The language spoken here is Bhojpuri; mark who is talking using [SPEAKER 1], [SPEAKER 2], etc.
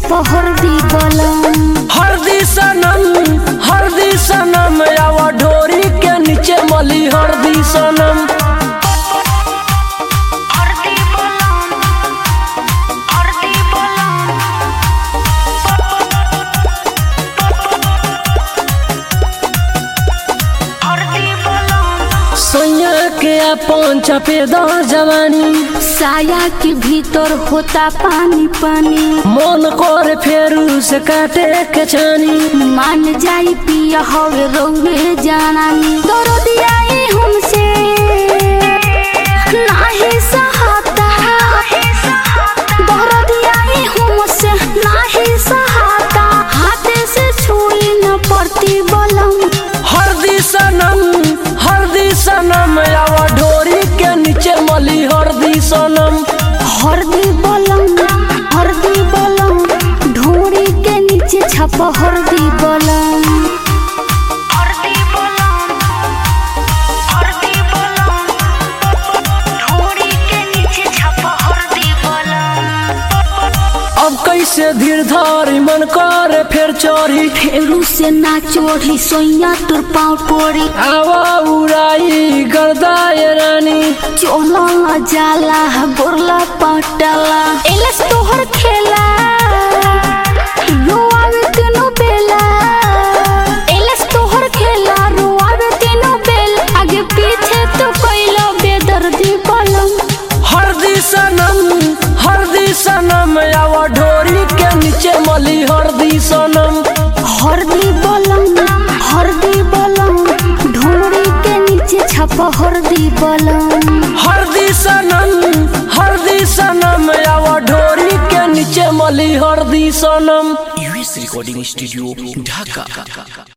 [SPEAKER 1] छप हरदी बलम
[SPEAKER 2] हरदी सनम हरदी सनम आवा ढोरी के नीचे मली हरदी सनम
[SPEAKER 1] हरदी बलम हरदी बलम हरदी बलम
[SPEAKER 2] सैया के अपन चपेदार जवानी
[SPEAKER 1] साया के भीतर होता पानी पानी
[SPEAKER 2] मन कर फेरू से काटे के छानी
[SPEAKER 1] मान जाई पिया हवे रौवे जानानी दरदियाई हमसे नाही सहाता दरदियाई हमसे नाही सहाता हाथे से छुई न पड़ती बलम
[SPEAKER 2] हरदी सनम हरदी सनम आवा ढोरी के नीचे मली हरदी सनम
[SPEAKER 1] हरदी बलम हरदी बलम ढोरी के नीचे छप हरदी बलम हरदी बलम हरदी बलम ढोरी के नीचे छप हरदी बलम
[SPEAKER 2] अब कैसे धीर धारी मन करे फेर चोरी
[SPEAKER 1] फेरू से ना चोरी सोइया तोर पाँव पोरी
[SPEAKER 2] आवा उड़ाई गर्दाए रानी
[SPEAKER 1] चोला जाला गोरला पटला एलस तोहर खेला रोआवे तीनों बेला एलस तोहर खेला रोआवे तीनों बेल आगे पीछे तो कैलो बेदर्दी बलम
[SPEAKER 2] हरदी सनम हरदी सनम आवा ढोरी के नीचे मली हरदी सनम
[SPEAKER 1] हरदी बलम हरदी बलम ढोरी के नीचे छप हरदी बलम
[SPEAKER 2] हरदी सनम हरदी सनम आवा ढोरी के नीचे मली हरदी सनम
[SPEAKER 3] यूएस रिकॉर्डिंग स्टूडियो ढाका